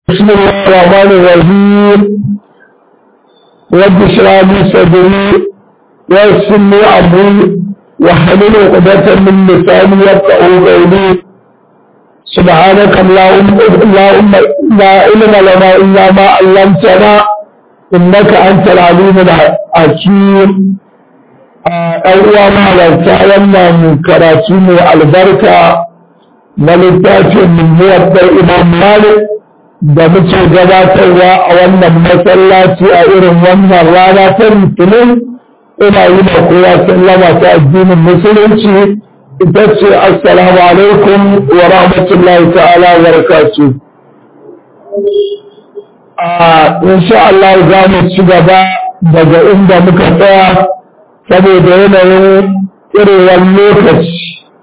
بسم الله الرحمن الرحيم رب اشرح لي صدري ويسر لي امري واحلل عقدة من لساني يفقهوا قولي سبحانك اللهم اللهم لا علم لنا الا ما علمتنا انك انت العليم الحكيم أول ما لتعلمنا من كراتين البركة na littafin muwaddar imam malik da muke gabatarwa a wannan masallaci a irin wannan rana ta litinin ina yi da kowa sallama ta addinin musulunci ita ce assalamu alaikum wa rahmatullahi ta'ala wa barakatuh a insha Allah za mu ci gaba daga inda muka tsaya saboda yanayin irewar lokaci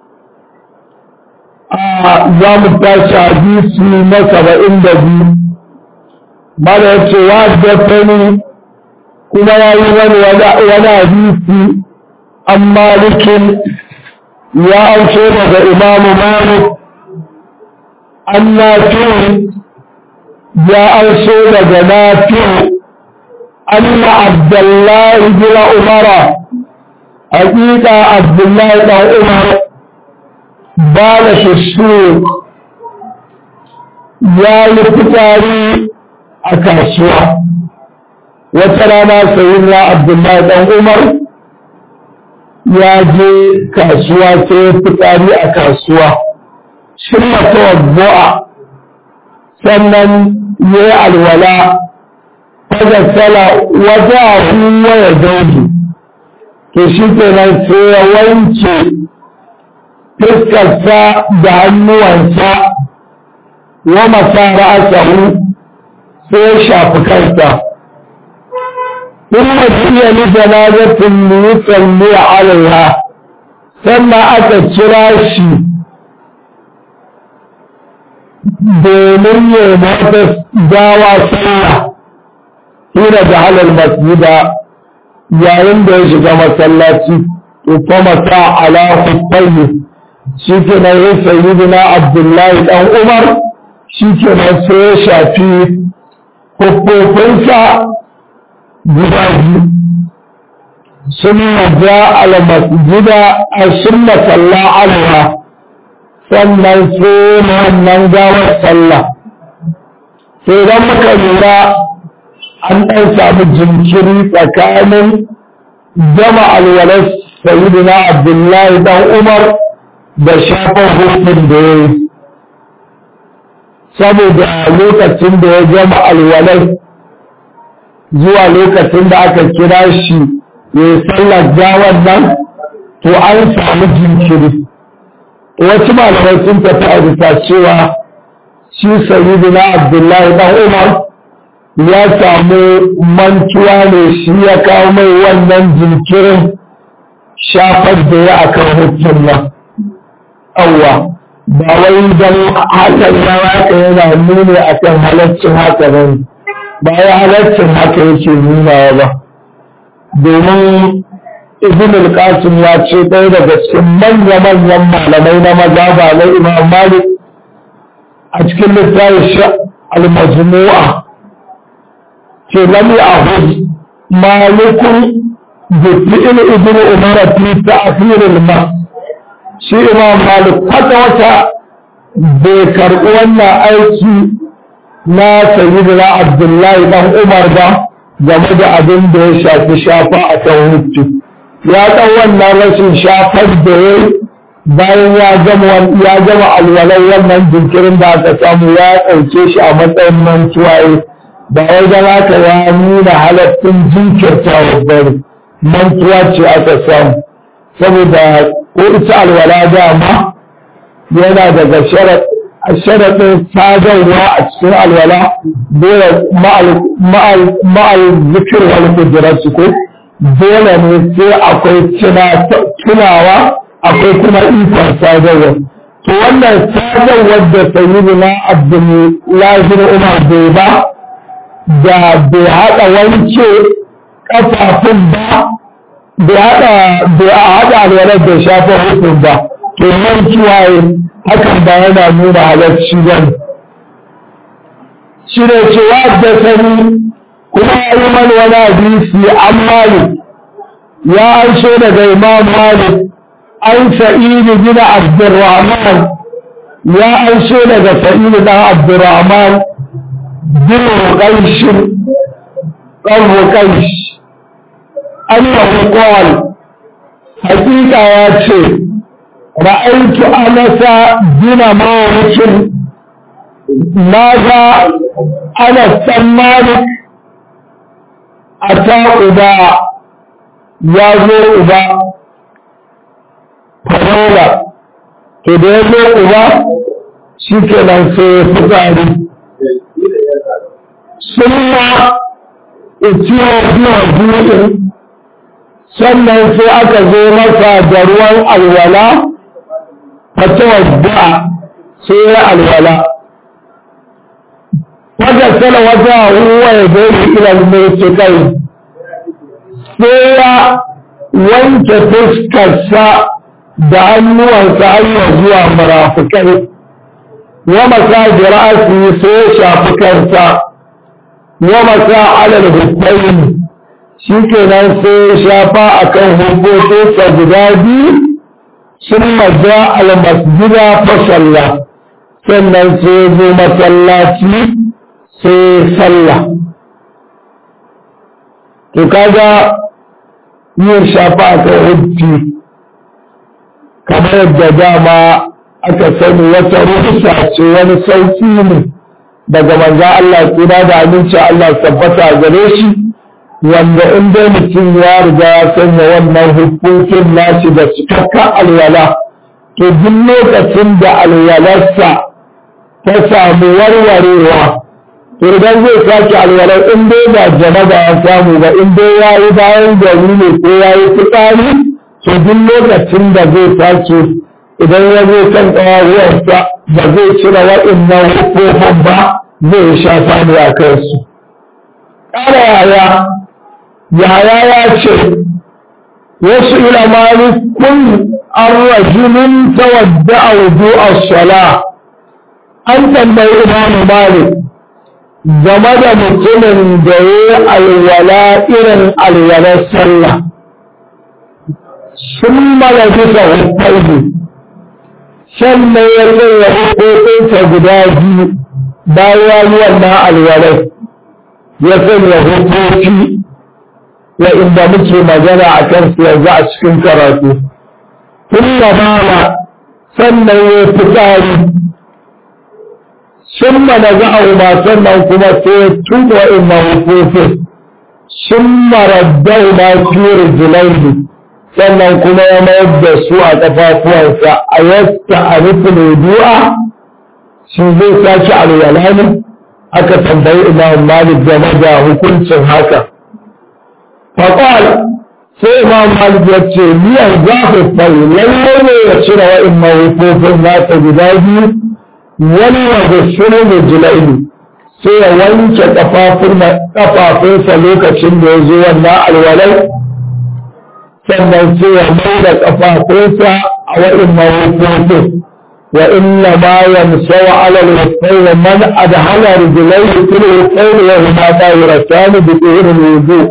za mu tashi hadisi na saba'in da biyu mala ya ce wa dafani kuma ya yi wani wani hadisi an malikin ya auce daga imamu malik an nafi'u ya auce daga nafi'u أن عبد الله بن عمر حقيقة عبد الله بن عمر بال في السوق يا لفتاري أكاسوا وترانا سيدنا عبد الله بن عمر يا جي كاسوا سيفتاري أكاسوا ثم توضع sannan ya yi alwala fagasala wajahu wa ya dauki to shi kenan sai ya wanke fuskarsa da hannuwansa wa masara asahu sai ya shafi kansa ثم جئ لجنازة ليصلي عليها ثم أتى الشراشي domin ya mata gawa sallah hina da halar masjida yayin da ya shiga masallaci to fa mata ala hufayi shi ke nan ya sayi na abdullahi dan umar shi ke nan sai ya shafi hukufinsa guda biyu sun maja ala masjida a sun masalla alwa sannan sai wannan gawar sallah sai don muka lura an ɗan samu jinkiri tsakanin gama alwalar sayidina abdullahi dan umar da shafar hukun da ya yi saboda lokacin da ya gama alwalar zuwa lokacin da aka kira shi ya yi sallar gawar nan to an samu jinkiri wasu malamai sun tafi a bisa cewa shi sayidina abdullahi dan umar ya samu mantuwa ne shi ya kawo mai wannan jinkirin shafar da ya akan hukun nan awwa ba wai don hakan ya haka yana nuni akan halaccin haka ba ne ba ya halaccin haka yake nunawa ba domin ibn al-qasim ya ce ɗaya daga cikin manya-manyan malamai na maza ba na imam malik a cikin littafin al-majmu'a ce lam ya'khud malikun bi fi'l ibn umar fi ta'khir al-ma shi imam malik kwata wata bai karɓi wannan aiki na sayyidina abdullahi dan umar ba game da abin da ya shafi shafa a kan hutu ya ɗan wannan rashin shafar da ya bayan ya gama ya gama alwalar wannan jinkirin da aka samu ya ɗauke shi a matsayin mantuwaye ba wai da haka ya nuna halattun jinkirta babbar mantuwa ce aka samu saboda ko ita alwala dama yana daga sharaɗin sadarwa a cikin alwala dole ma'al zikir wal kudurarsu ko dole ne sai akwai tunawa akwai kuma ikon sadarwa to wannan sadarwar da sayyidina abdullahi umar bai ba da bai haɗa wance ƙafafun ba bai haɗa bai haɗa alwalar da shafa hukun ba to nan kiwaye hakan ba yana nuna halarci ba shi ne cewa da sani kuma ya yi man wani hadisi an malik ya ansho daga imam malik an sa'idu bin abdurrahman ya ansho daga sa'idu dan abdurrahman bin ruqayshin dan ruqaysh annahu qala hakika ya ce ra'aitu anasa bin malik naga anas dan malik ata uba ya zo uba farola to da ya zo uba shi kenan sai ya fitsari sun ma itiyo biya buɗin sannan sai aka zo masa da ruwan alwala fata wadda sai ya alwala wata sana wata huwa ya zai ilal mai kai sai ya wanke fuskarsa da hannuwansa hanyar zuwa marafukai wa masa jira'asi sai ya shafi kansa wa masa alal hukmain shi kenan sai ya shafa a kan hukukinsa guda biyu sun maza almasjida fasalla sannan sai ya zo masallaci sai sallah to kaga yin shafa a kan hujji kamar yadda dama aka sani wata rufusa ce wani sauki ne daga manza Allah tsira da aminci Allah tabbata gare shi wanda in dai mutum ya riga ya sanya wannan hukuncin nashi da cikakka alwala to duk lokacin da alwalarsa ta samu warwarewa to idan zai sake alwalar in dai ba janaba ya samu ba in dai ya yi bayan gari ne ko ya yi fitsari to duk lokacin da zai sake idan ya zo kan ƙawarwarsa ba zai cire waɗannan hukufin ba zai shafa ne a kansu ƙara yaya yaya ya ce wasu ilamani kun an rajulun tawadda a wudu a sala an tambayi imamu malik game da mutumin da ya yi alwala irin alwalar sallah sun malabisa hukkaihu sannan ya sanya hukukinsa guda biyu bayan wannan alwalar ya sanya hukuki inda muke magana a kan su yanzu a cikin karatu tun da mala sannan ya fitari sun mana za a ma sannan kuma sai tuba inna hukufin sun maraddau ma fiye jilaihi sannan kuma ya mayar da su a ƙafafuwansa a yasta a nufin wudu'a shi zai sake alwala ne aka tambayi imam malik game da hukuncin haka faƙwal sai imam malik ya ce miyan zafi fai lallai ne ya cire wa'in mawufofin nasa guda biyu wani wanda shirin da jilaini sai ya wanke ƙafafunsa lokacin da ya zo wannan alwalai sannan sai ya mai da ƙafafunsa a wa'in mawufofin wa inna ma yamsau ala al-wasayn man adhala rijlayhi fil wasayn wa huma tahiratan bi tuhur wudu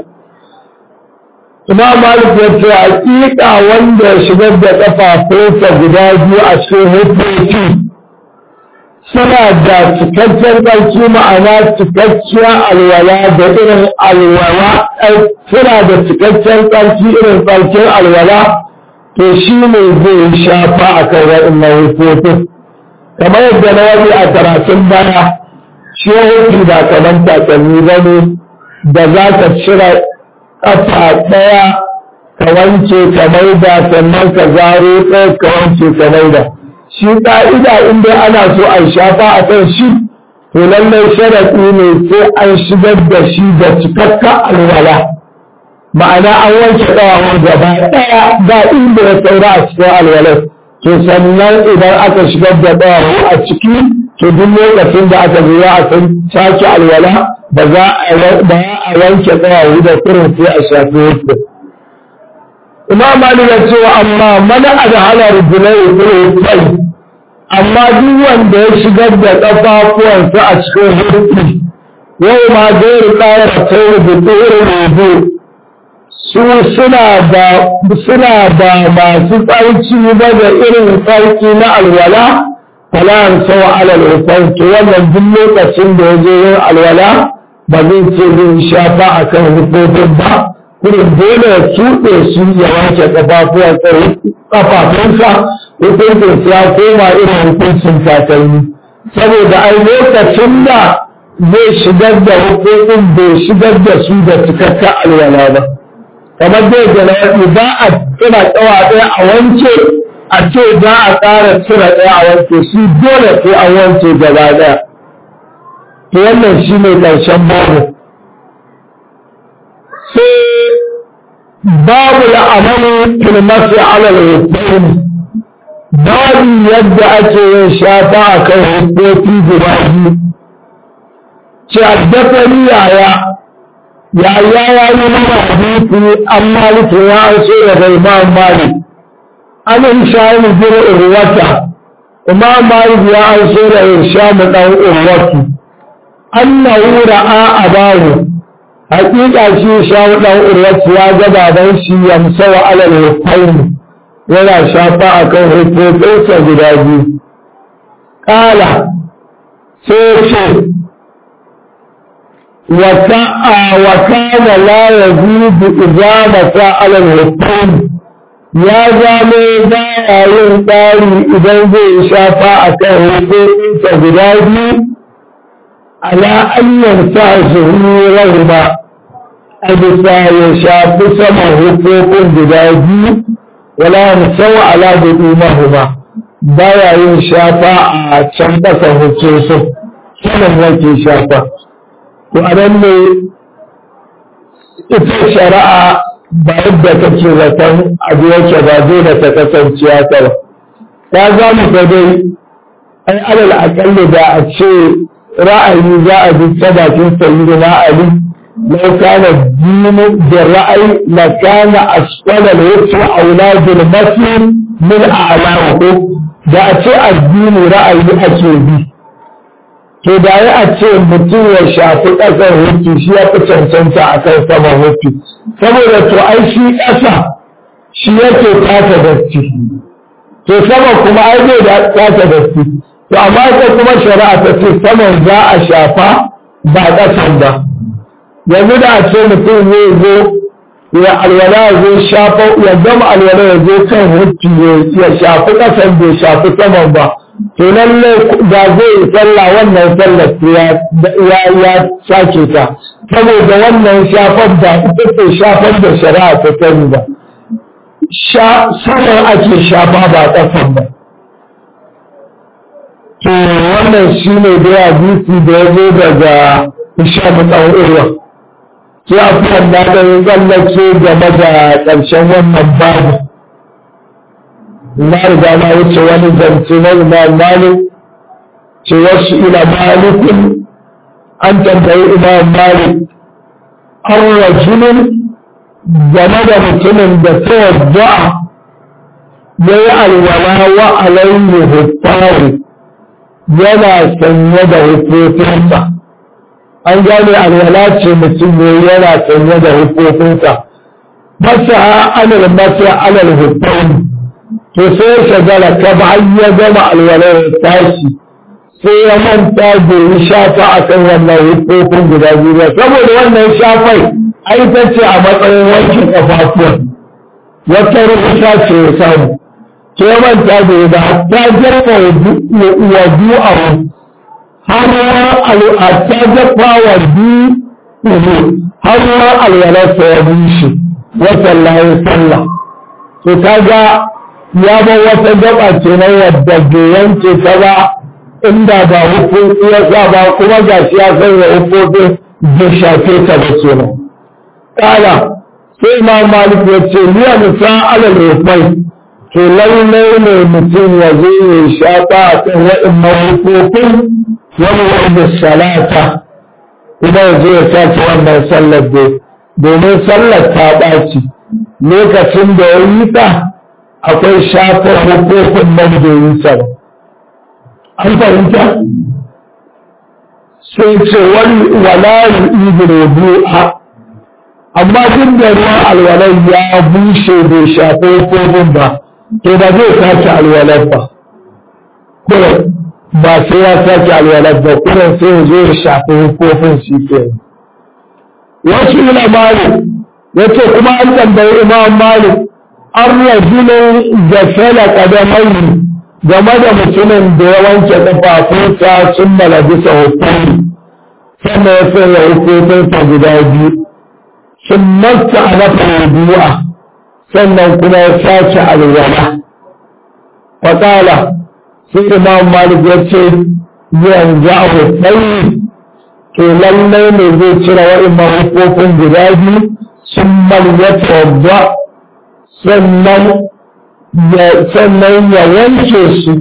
Imam Malik ya ce hakika wanda ya shigar da ƙafafunsa guda biyu a cikin hukunci suna da cikakken ƙarfi ma'ana cikakkiyar alwala da irin alwala suna da cikakken ƙarfi irin ƙarfin alwala to shi ne zai shafa a kan waɗannan hukutun kamar yadda na wani a karatun baya shi hukunci ba kamar takalmi ba ne da za ka cire ƙafa ɗaya ka wanke ka maida sannan ka zaro ɗaya ka wanke ka maida shi ƙa'ida in dai ana so a shafa a kan shi to lallai sharaɗi ne sai an shigar da shi da cikakka alwala ma'ana an wanke ƙawawar gaba ɗaya ba inda ya saura a cikin alwalar to sannan idan aka shigar da ƙawawu a ciki to duk lokacin da aka zo a san sake alwala ba za a wanke ƙawawu da kurin sai a shafi wasu imam malik ya ce amma mana adhala rijlai fil kai amma duk wanda ya shigar da ƙafafuwansa a cikin hurfi yau ma zai ƙara kai da tsoron rubu su suna da suna da masu tsarki ba da irin tsarki na alwala fala'an sau alal hufan to wannan duk lokacin da ya je yin alwala ba zai ce zai shafa a kan hufofin ba kurin dole ya tuɗe su ya wanke ƙafafunsa hukuncin ya koma irin hukuncin takalmi saboda ai lokacin da zai shigar da hukufin bai shigar da su da cikakken alwala ba kamar dai jana'i ba a tsira tsawa ɗaya a wanke a ce za a ƙara tsira ɗaya a wanke shi dole sai an wanke gaba ɗaya to wannan shi ne ƙarshen babu sai babu la'amalu filmasi alal hukumi babu yadda ake yin shafa a kan hukoki guda biyu ce addafari yaya yaya ya yi mana hadisi an maliki ya an so daga imam malik an inshamu bin urwata imam malik ya an so da inshamu dan urwatu annahu ra'a abahu hakika shi shamu dan urwatu ya ga baban shi yamsa wa alal hukaini yana shafa a kan hukukinsa guda biyu ƙala sai ce وكان لا يزيد إجابة على الحكم يا زامي بايا yin tsari idan zai shafa a kan hukuminsa guda biyu ala anyan sa zuhuri rahima a bisa ya shafi saman hukumin guda biyu wala musawa ala da imahuma baya yin shafa a can ƙasa hukumin saman yake shafa to a nan ne ita shari'a ba yadda kake zaton abu yake ba dole ta kasance haka ba ta za mu ga dai ai alal akalli da a ce ra'ayi za a bi ta bakin sayi na ali lau kana dinu da ra'ayi la kana asfala al-wajhi auladul masir min a'lahu da a ce addini ra'ayi ake bi to da ya a ce mutum ya shafi ƙasar hutu shi ya fi cancanta a kan saman hutu saboda to ai shi ƙasa shi yake tata datti to sama kuma ai zai da tata datti to amma ita kuma shari'a ta ce saman za a shafa ba ƙasan ba yanzu da a ce mutum zai zo ya alwala ya zo shafa ya gama alwala ya zo kan hutu ya shafi ƙasan bai shafi saman ba to lallai da zai sallah wannan sallar ya ya sake ta saboda wannan shafar da ita ce shafar da shari'a ta sani ba saman ake shafa ba ƙasan ba to wannan shi ne da ya bisi da ya zo daga ishamu ɗan urwa sai a fi wanda da ya tsallake game da ƙarshen wannan babu na riga na wuce wani zance na imam malik ce wasu ila malikun an tambayi imam malik an rajulun game da mutumin da ta wadda ya yi alwala wa alayhi hufaru yana sanye da hukufinsa an gane alwala ce mutum ne yana sanye da hukufinsa masa alal masa alal hufaru to sai shagala ta ba ya gama alwalar tashi sai ya manta da yi shafa a kan wannan hukukun guda biyu ba saboda wannan shafai ai ta ce a matsayin wankin kafafuwan wata rubuta ce ya samu sai ya manta da yi da hatta jafa wa du'ahu har hatta jafa wa du'ahu har ma alwalarsa ya bushe wata layin sallah to kaga ya bar wata gaba ce na wadda bai yanke ta ba inda ba hukunci ya sa ba kuma ga shi ya sanya hukuncin bai shafe ta ba ke nan. Kala sai ma malik ya ce liya nisa alal rufai to lallai ne mutum ya zo ya shafa a kan waɗannan hukuncin wani wanda salata kuma ya zo ya sace wannan sallar domin sallar ta ɓaci lokacin da ya yi ta akwai shafar hukumin nan da yi sa an fahimta sai ce wani walayi ibn wudu'a amma duk da ruwan alwalar ya bushe bai shafi kofin ba to ba zai sake alwalar ba kuma ba sai ya sake alwalar ba kuma sai ya zo ya shafi kofin shi ke wasu ila malik ya ce kuma an tambayi imam malik an rajulun da fela kadamai game da mutumin da ya wanke ƙafafunsa sun malabisa hukumi sannan ya sanya hukuminsa guda biyu sun masta a nafa wudu'a sannan kuma ya sace alwala faƙala sai imam malik ya ce yanzu a hukumi to lallai ne zai cire wa'imman hukumin guda biyu sun malwata wadda sannan sannan ya wanke su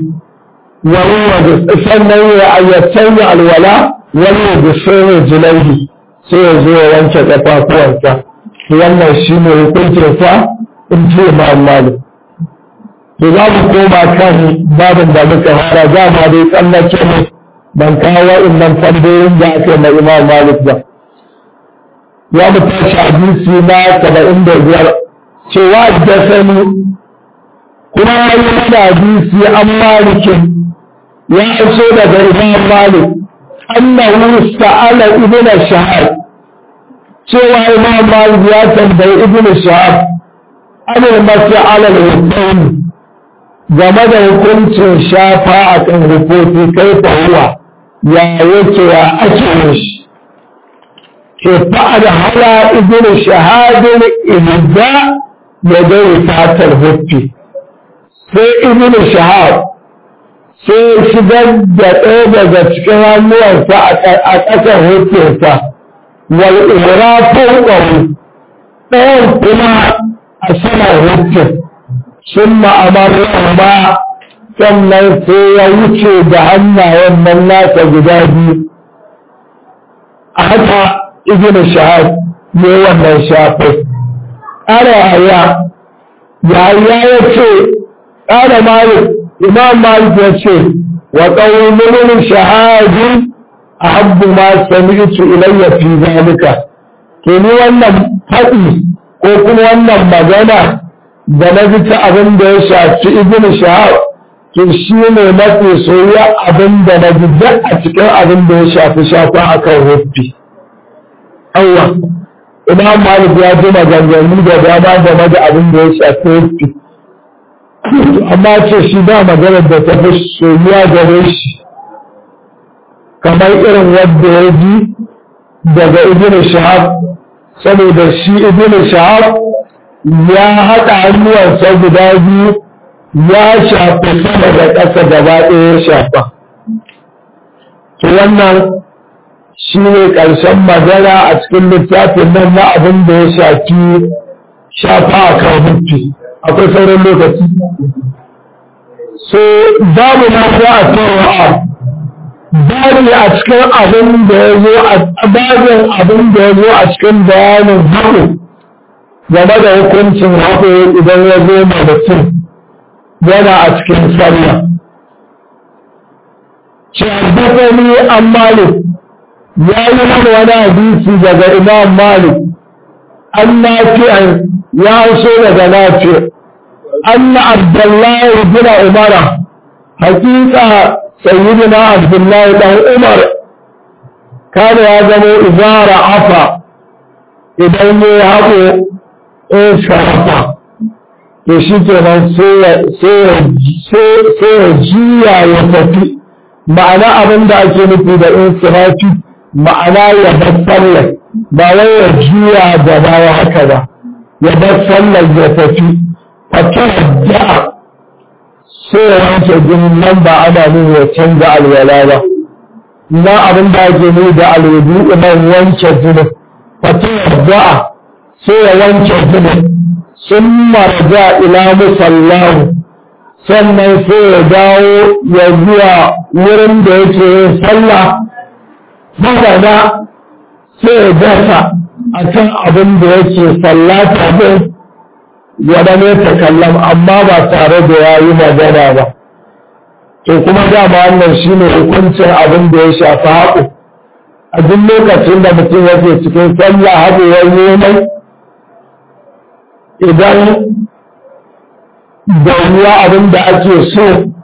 sannan ya ayyatan ya alwala wani da shirin jilaihi sai ya zo ya wanke ƙafafuwansa wannan shi ne hukuncinsa in ce ma'amali to za mu koma kan babin da muka fara dama dai tsallake ne ban kawo wa'innan tambayoyin da aka yi na imam malik ba ya mu tashi hadisi na saba'in da biyar cewa da sani kuma ya yi mana hadisi an malikin ya iso daga imam malik annahu sa'ala ibn shahab cewa imam malik ya tambayi ibn shahab an mas'ala al-hukum game da hukuncin shafa a kan hukoki kai fa huwa ya yake ya ake yin shi ke fa'ad hala ibn shahadin ilza ya dai fatar hukki sai ibn shahab sai shigar da ɗaya daga cikin hannuwansa a ƙasar hukunsa wal imra fawqahu ɗayan kuma a saman hukun sun ma'amar ba sannan sai ya wuce da hannayen nan nasa guda biyu a haka ibn shahab ne wannan shafai ƙara yaya yaya ya ce ƙara malik imam malik ya ce wa ƙaunin shahadi a habbu ma sami'tu ilayya fi zalika to ni wannan faɗi ko kuma wannan magana da na ji ta abin da ya shafi ibn shahab to shi ne mafi soyayya abin da na ji duk a cikin abin da ya shafi shafa akan hufi Allah imam malik ya ji maganganu da dama game da abin da ya shafi hufi amma ce shi ba maganar da ta fi soyuwa gare shi kamar irin wadda ya ji daga ibn shahab saboda shi ibn shahab ya haɗa hannuwansa guda biyu ya shafa sama da ƙasa gaba ɗaya ya shafa to wannan shi ne ƙarshen magana a cikin littafin nan na abin da ya shafi shafa a kan hukki akwai sauran lokaci so babu na za a tawa babu a cikin abin da ya zo a babin abin da ya zo a cikin bayanin haƙo game da hukuncin haƙo idan ya zo ma mutum yana a cikin sallah shaddafani an malik ya yi mana wani hadisi daga imam malik an nafi'an ya so daga nafi' أن عبد الله بن عمر حقيقة سيدنا عبد الله بن عمر كان يعلم إذا رعف إذا يهب إيش رفع يشيك من سيجيا يفتي معنى أبن دا أكيني da insirafi ma'ana ya bar sallar ba wai ya juya da baya haka ba ya bar sallar ya tafi fatadda sai ya wanke jinin nan ba ana nuna ya canza alwala ba na abin da ake nuna da alwudu nan wanke jinin fatadda sai ya wanke jinin sun marja ila musallahu sannan sai ya dawo ya zuwa wurin da yake yin sallah magana sai ya dasa a kan abin da yake sallata din wadda ne ta kallon amma ba tare da ya yi magana ba to kuma dama wannan shine hukuncin abin da ya shafi haƙo a duk lokacin da mutum yake cikin sallah haɗewar neman idan da ruwa abin da ake so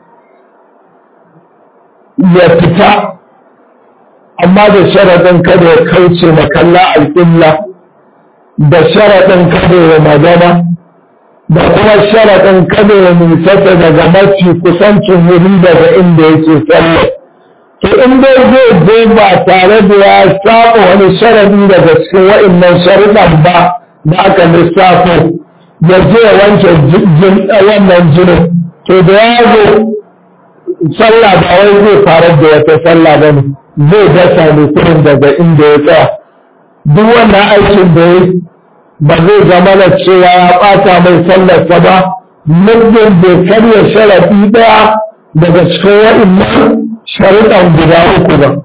ya fita amma da sharaɗin kada ya kauce makalla al'illa da sharaɗin kada ya magana da kuma sharaɗin kada ya nisata daga mafi kusancin wuri daga inda yake sallah to in dai zai je ba tare da ya saba wani sharadi daga cikin wa'annan sharuɗan ba da aka lissafo ya je ya wanke wannan jinin to da ya zo sallah ba wai zai fara da wata sallah ba ne zai dasa ne kurin daga inda ya tsaya duk wannan aikin da ya ba zai zama da cewa ya ɓata mai sallarsa ba muddin bai karya sharaɗi ɗaya daga cikin wa'annan sharuɗan guda uku ba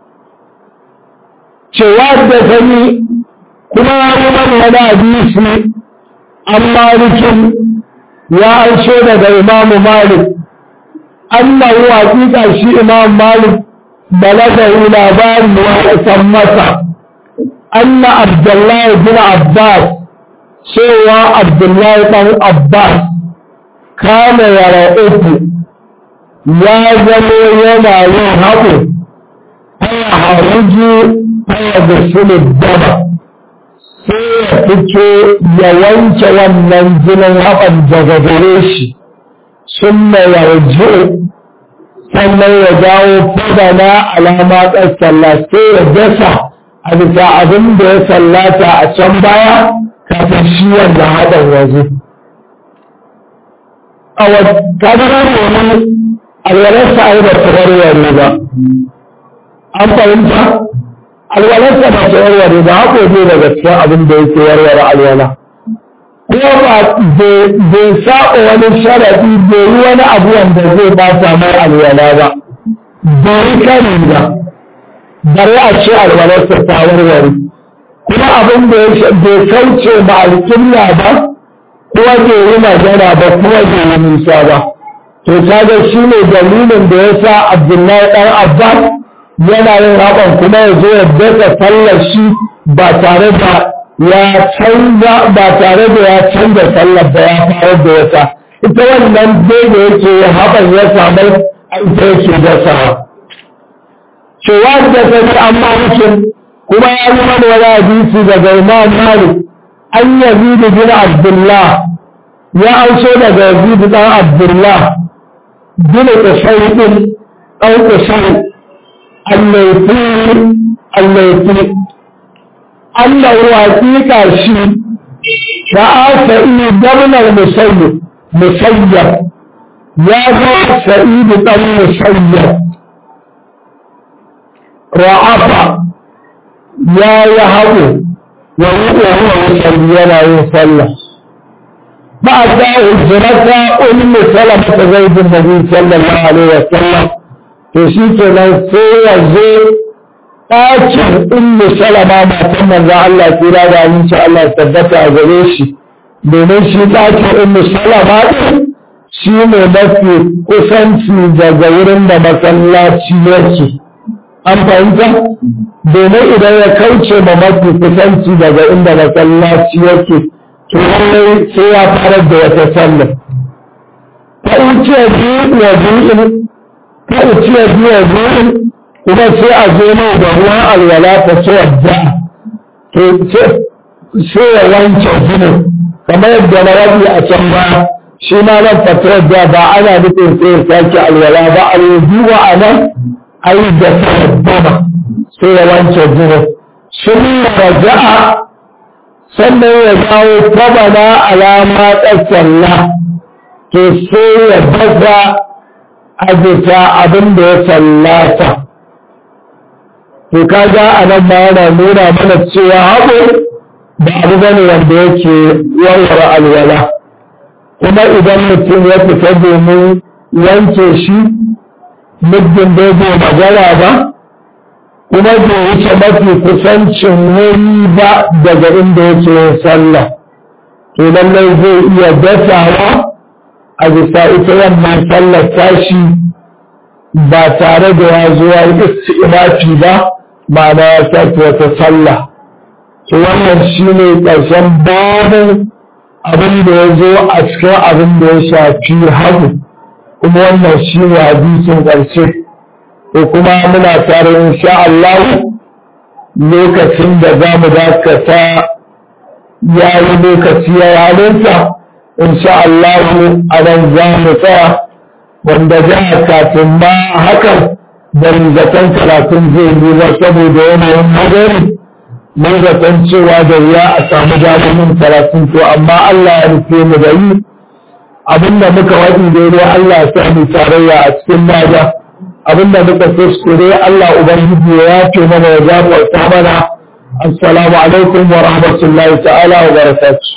cewa da sani kuma ya yi mana wani hadisi an malikin ya ansho daga imamu malik annahu haƙiƙa shi imam malik balagahu labarin wa san masa anna abdullahi bin abbas cewa abdullahi ɗan abbas kana yara uku ya zamo yana yin haƙo haya haruju haya da sulub dama sai ya fito ya wanke wannan jinin haɓar daga gare shi sun mai yarju sannan ya dawo fadana alama ɗan sallah sai ya dasa a bisa abin da ya sallata a can baya kafin shi wanda haɗar waje. A wata wani alwalarsa ai ba ta warware ba an fahimta alwalarsa ba ta warware ba hako ne daga cikin abin da yake warware alwala kuma ba bai saba wani sharaɗi bai yi wani abu wanda zai bata mai alwala ba bai yi kari ba bare a ce alwalarsa ta warware kuma abin da bai kauce ba alƙibla ba kuma bai yi magana ba kuma bai yi nisa ba to kaga shi ne dalilin da ya sa abdullahi ɗan abbas yana yin haɓan kuma ya zo ya dasa sallar shi ba tare da ya canza ba tare da ya canza sallar da ya fara da yasa ita wannan dai da yake yin haɓan ya samu a ita yake dasawa cewa da sani an malikin kuma ya yi mana wani hadisi daga imam malik an yazidu bin abdullah ya ansho daga yazidu ɗan abdullah bin Usayd أو Usayd الليثي الليثي أنه حقيقة شيء رأى سعيد بن المسيب مسيب يا سعيد بن المسيب رعف يا يهو وهو يصلي لا يصلي بعد هجرة أم سلمة زيد النبي صلى الله عليه وسلم تشيك لو سوى زي ɗakin ummu salama matan manzan Allah kira da aminci Allah tabbata a gare shi domin shi ɗakin ummu salama ɗin shi ne mafi kusanci daga wurin da masallaci yake an fahimta domin idan ya kauce ma mafi kusanci daga inda masallaci yake to lallai sai ya fara da wata sallah ta wuce biyu wa biyu ta wuce biyu wa biyu kuma sai a zo mai da ruwan alwala ta ce wadda to sai ya wanke jinin kamar yadda na rabi a can ba shi ma nan fatarar da ba ana nufin sai ya sake alwala ba a yanzu wa a nan a yi da ta sai ya wanke jinin sun raja'a sannan ya dawo tabana alama tsalla to sai ya baza a bisa abin da ya sallata to kaga a nan ma yana nuna mana cewa haɓo da abu bane wanda yake warware alwala kuma idan mutum ya fita domin wanke shi muddin bai bai magana ba kuma bai wuce mafi kusancin wuri ba daga inda yake yin sallah to lallai zai iya dasawa a bisa ita wannan sallar tashi ba tare da ya zo ya yi isti'inafi ba ma'ana ya sake wata sallah to wannan shine ƙarshen babu abin da ya zo a cikin abin da ya shafi hagu kuma wannan shine hadisin ƙarshe ko kuma muna tare insha Allah lokacin da za mu dakata ya yi lokaci ya yi halinsa insha Allah a nan za mu tsaya wanda ja kafin ma hakan ban zaton karatun zai yi ba saboda yanayin magani mun zaton cewa da ya a samu jami'in karatun to amma Allah ya rufe mu da yi abinda muka waɗi daidai Allah ya sa mu tarayya a cikin nada abinda muka kuskure Allah ubangiji ya ce mana ya zaɓa mana assalamu alaikum wa rahmatullahi ta'ala wa barakatuh